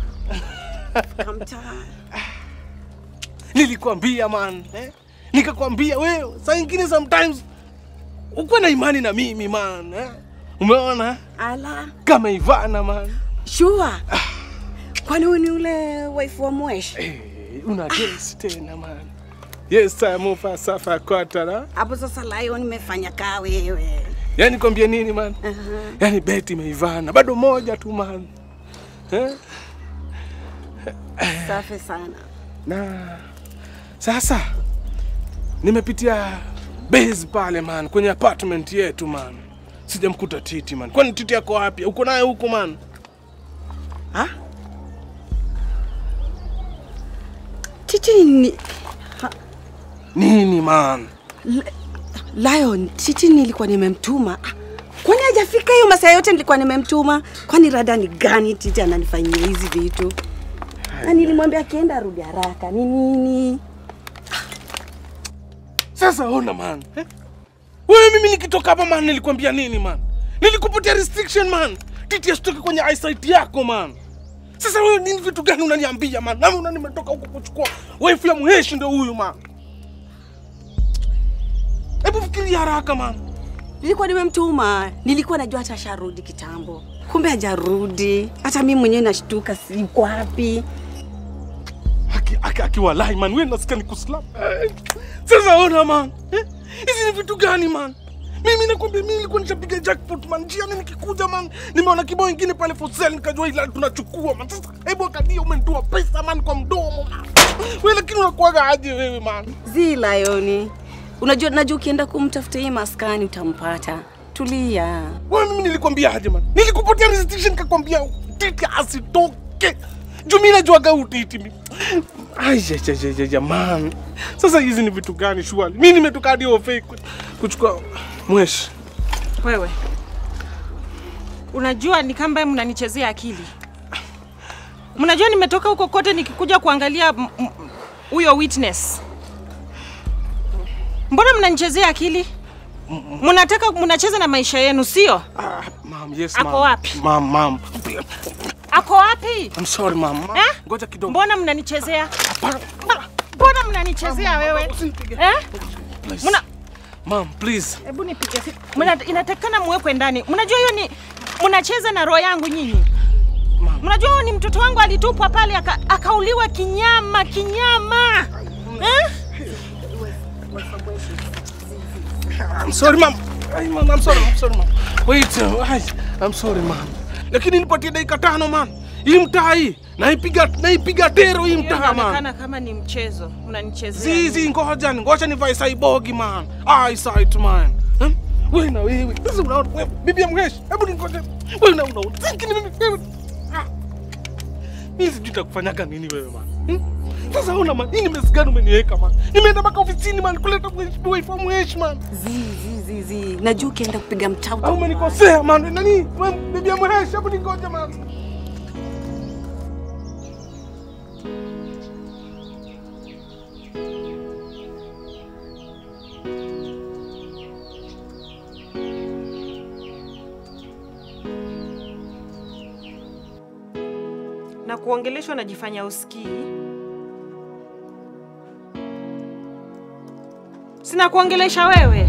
Nilikwambia man. Eh? Nikakwambia wewe, saa ingine sometimes ukuwe na imani na mimi man. Eh? Umeona? Ala. Kama Ivana man. Sure. Kwani huyu ni ule wife wa Mwesh? Una guess tena man. Yes, time of safa kwatara. Hapo sasa Lion nimefanya kaa wewe. Yaani kwambia nini man? Aha. Yaani beti imeivana bado moja tu man. Eh? Safi sana. Na sasa nimepitia base pale man, kwenye apartment yetu man, sijamkuta Titi man. Kwani Titi yako wapi? Uko naye huko man? Ha? Titi ni Nini man? L- Lion, Titi nilikuwa nimemtuma. Ah, Kwani hajafika hiyo masaa yote nilikuwa nimemtuma? Kwani rada ni gani Titi ananifanyia hizi vitu? Na nilimwambia akienda arudi haraka. Ni nini? Sasa ona man. Eh? Wewe mimi nikitoka hapa man nilikwambia nini man? Nilikupatia restriction man. Titi asitoke kwenye eyesight yako man. Sasa wewe nini vitu gani unaniambia man? Nami una nimetoka huko kuchukua wife ya Mheshi ndio huyu man. Hebu fikiria haraka man. Nilikuwa nimemtuma. Nilikuwa najua hata asharudi kitambo. Kumbe hajarudi. Hata mimi mwenyewe nashtuka si yuko wapi. Aki- akiwa lai man, wewe nasikia ni kuslap. Eh, Sasa ona man, eh? hizi ni vitu gani man? Mimi nakwambia mimi nilikuwa nishapiga jackpot man, njiani nikikuja man, nimeona kibao ingine pale for sale, nikajua ila tunachukua man. Sasa hebu angalia, umenitoa pesa man kwa mdomo man. Wewe lakini unakuwaga aje wewe man? Zi Lioni. Unajua najua ukienda kumtafuta hii maskani utampata. Tulia. Wewe mimi nilikwambia aje man? Nilikupatia restriction nikakwambia titi asitoke. Juu mimi najuaga utiti mimi. Aijajajaja man. Sasa hizi ni vitu gani shwali? Mimi nimetoka hadi ofei kuchukua mweshi. Wewe unajua ni kama mnanichezea akili. Mnajua nimetoka huko kote nikikuja kuangalia m- m- huyo witness. Mbona mnanichezea akili? Mnataka mnacheza na maisha yenu, sio? Ma'am, yes Ako ma'am. wapi? Ma'am, ma'am. Ako wapi? I'm sorry ma'am. Ma'am, Eh? Ngoja kidogo. Mbona mnanichezea? Mbona mnanichezea wewe? Eh? Mna Ma'am, please. Hebu nipige simu. Mna inatakikana muwekwe ndani. Mnajua hiyo ni mnacheza na roho yangu nyinyi. Mnajua huyo ni mtoto wangu alitupwa pale aka, akauliwa kinyama kinyama. Eh? I'm sorry ma'am. Ay, ma'am, I'm sorry, I'm sorry ma'am. Wait, uh, ay, I'm sorry ma'am. Lakini nipatie dakika tano man. Hii mtaa hii naipiga naipiga tero hii Hiyo mtaa man. inaonekana kama ni mchezo. Mnanichezea. Zizi, ngoja ngoja nivae saibogi man. Eyesight man. Hmm? Wewe na wewe. Sasa unaona wewe bibi ya mheshi. Hebu ningoje. Wewe na unaona. Sikini mimi wewe. Ah. Mimi sijui nitakufanyaga nini wewe man. Hmm? Sasa ona man, hii ni mesi gani umeniweka man? Nimeenda mpaka ofisini man kuleta mheshimiwa ifamu heshima man. Zi, zi, zi, zi. Najua ukienda kupiga mtauta. Au umenikosea man. Nani? Wewe bibi ya mheshi, hebu ningoje man. na kuongeleshwa najifanya usikii. Sina kuongelesha wewe.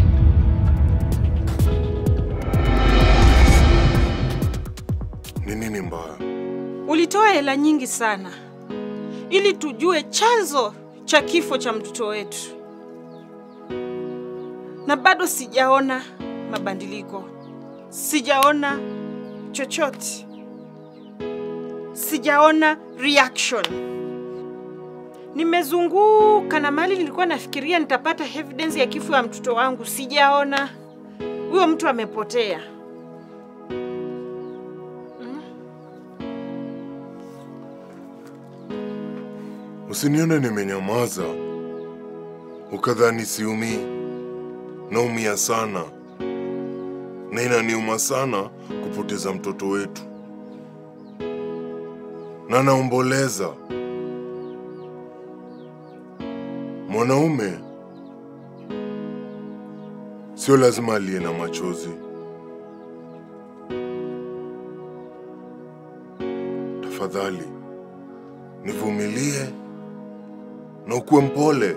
Ni nini mbaya? Ulitoa hela nyingi sana ili tujue chanzo cha kifo cha mtoto wetu, na bado sijaona mabadiliko, sijaona chochote, sijaona reaction. Nimezunguka na mali nilikuwa nafikiria nitapata evidence ya kifo ya mtoto wangu, sijaona. Huyo mtu amepotea. Usinione nimenyamaza ukadhani siumii. Naumia sana na inaniuma sana kupoteza mtoto wetu, na naomboleza. Mwanaume sio lazima aliye na machozi. Tafadhali nivumilie na ukuwe mpole.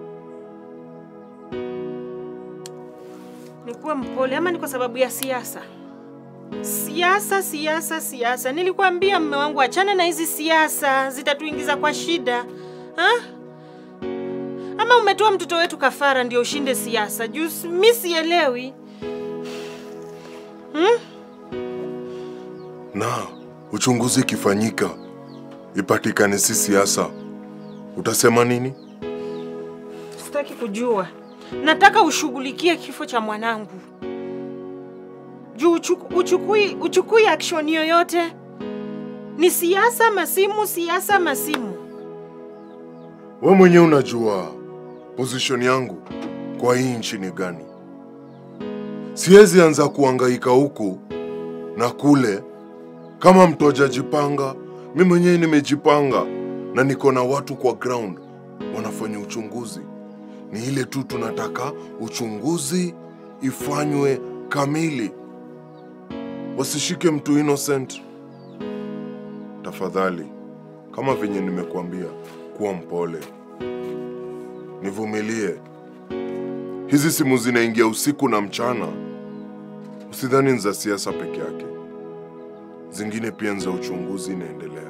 Nikuwe mpole ama ni kwa sababu ya siasa? Siasa, siasa, siasa. Nilikwambia mme wangu, achana na hizi siasa, zitatuingiza kwa shida ha? Ama umetoa mtoto wetu kafara ndio ushinde siasa? Juu mi sielewi hmm? Na uchunguzi ikifanyika ipatikane si siasa, utasema nini? Sitaki kujua, nataka ushughulikie kifo cha mwanangu juu uchuku, uchukui, uchukui action yoyote. Ni siasa masimu, siasa masimu. We mwenyewe unajua position yangu kwa hii nchi ni gani. Siwezi anza kuhangaika huku na kule kama mtu hajajipanga. Mi mwenyewe nimejipanga na niko na watu kwa ground wanafanya uchunguzi. Ni ile tu tunataka uchunguzi ifanywe kamili, wasishike mtu innocent. Tafadhali, kama venye nimekuambia, kuwa mpole, nivumilie. Hizi simu zinaingia usiku na mchana, usidhani ni za siasa peke yake, zingine pia ni za uchunguzi inaendelea.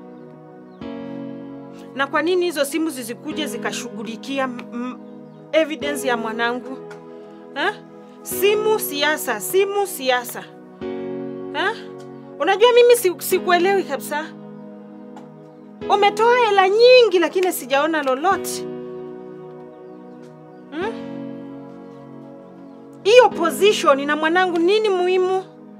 Na kwa nini hizo simu zizikuje zikashughulikia m- m- evidence ya mwanangu ha? Simu siasa, simu siasa ha? Unajua mimi si- sikuelewi kabisa. Umetoa hela nyingi lakini sijaona lolote Hmm? hiyo position na mwanangu nini muhimu?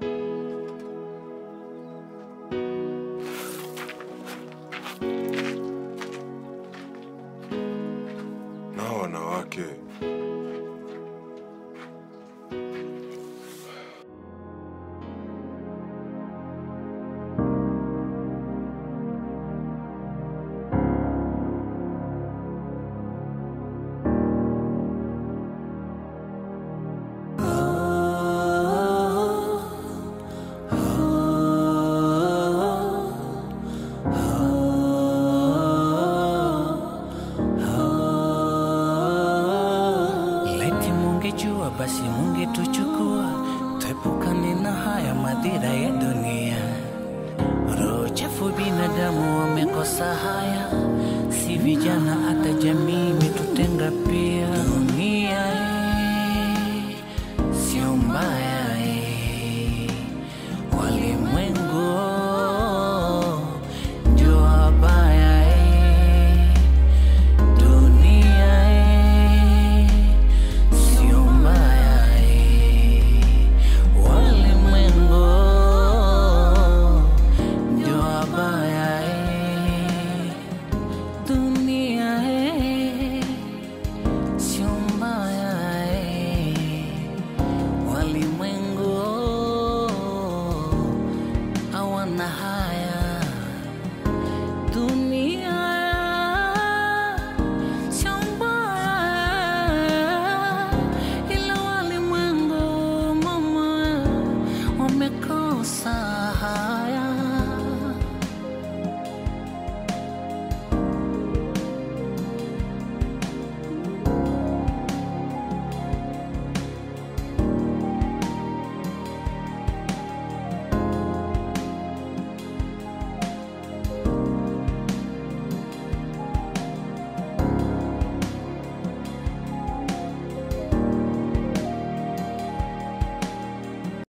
Na wanawake Laiti mungejua basi mungetuchukua, tuepukane na haya madhira ya dunia. Roho chafu binadamu wamekosa haya, si vijana hata jamii